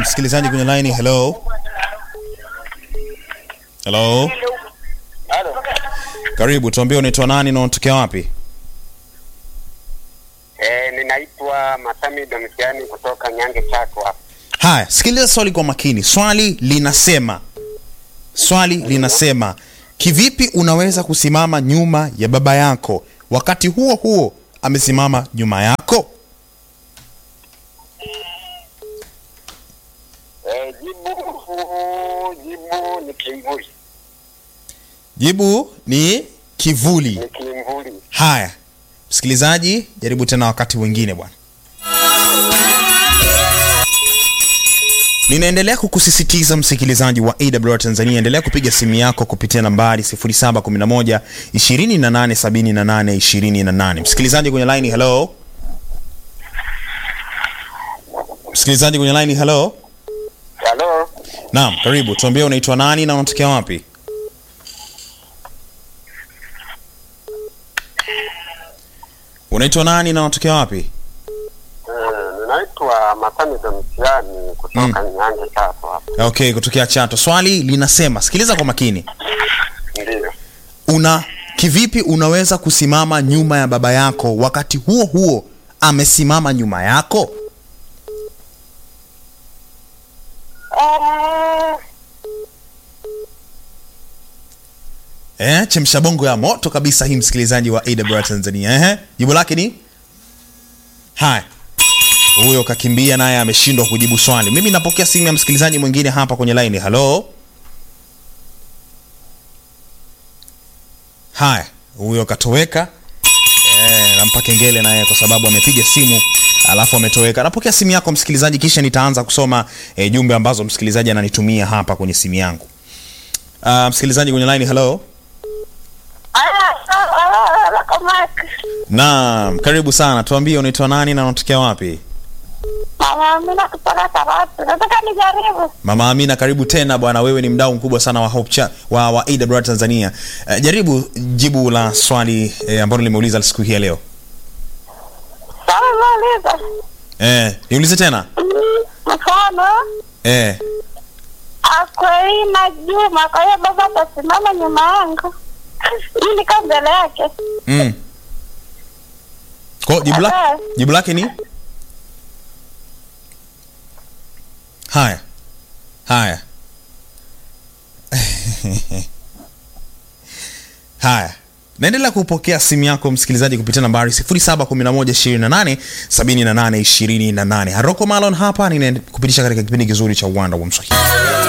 Msikilizaji kwenye line, hello. Hello. Halo. Karibu, tuambie unaitwa nani na unatokea wapi? Eh, ninaitwa Masami Domisiani kutoka Nyange Chako hapa. Haya, sikiliza swali kwa makini. Swali linasema, swali linasema, kivipi unaweza kusimama nyuma ya baba yako wakati huo huo amesimama nyuma yako? Eh, jibu jibu ni kimvuli. Jibu ni kivuli. Ni kimvuli. Haya, msikilizaji, jaribu tena wakati mwingine bwana. Ninaendelea kukusisitiza msikilizaji wa AWR Tanzania, endelea kupiga simu yako kupitia nambari 0711 2878 28. Msikilizaji kwenye line, hello. Msikilizaji kwenye line, hello. Halo. Naam, karibu. Tuambie unaitwa nani na unatokea wapi? Unaitwa nani na unatokea wapi? Eh, ninaitwa Masami Domisiani kutoka Nyange Chako hapa. Okay, kutokea Chato. Swali linasema, sikiliza kwa makini. Ndio. Una kivipi unaweza kusimama nyuma ya baba yako wakati huo huo amesimama nyuma yako? Eh, Eh, chemsha bongo ya moto kabisa hii msikilizaji wa AWR Tanzania. Ehe, jibu lake ni haya. Huyo kakimbia naye ameshindwa kujibu swali. Mimi napokea simu ya msikilizaji mwingine hapa kwenye line. Hello. Haya, huyo katoweka. Eh, nampa kengele naye kwa sababu amepiga simu alafu ametoweka. Napokea simu yako msikilizaji, kisha nitaanza kusoma eh, jumbe ambazo msikilizaji ananitumia hapa kwenye simu yangu. Uh, msikilizaji kwenye line, hello. Naam, karibu sana. Tuambie unaitwa nani na unatokea wapi? Mama Amina kutoka Karatu. Nataka nijaribu. Mama Amina, karibu tena bwana. Wewe ni mdau mkubwa sana wa Hope Cha, wa, wa AWR Tanzania. Uh, jaribu jibu la swali eh, ambalo nimeuliza siku hii ya leo. Sawa nauliza. Eh, niulize tena. Mfano, Eh, Akwelina Juma, kwa hiyo baba atasimama nyuma yangu. Mimi niko mbele yake. mm. Kwa jibu la, jibu lake ni haya haya haya naendelea kupokea simu yako msikilizaji kupitia nambari 0711287828 haroko malon hapa ninakupitisha katika kipindi kizuri cha uwanda wa mswahili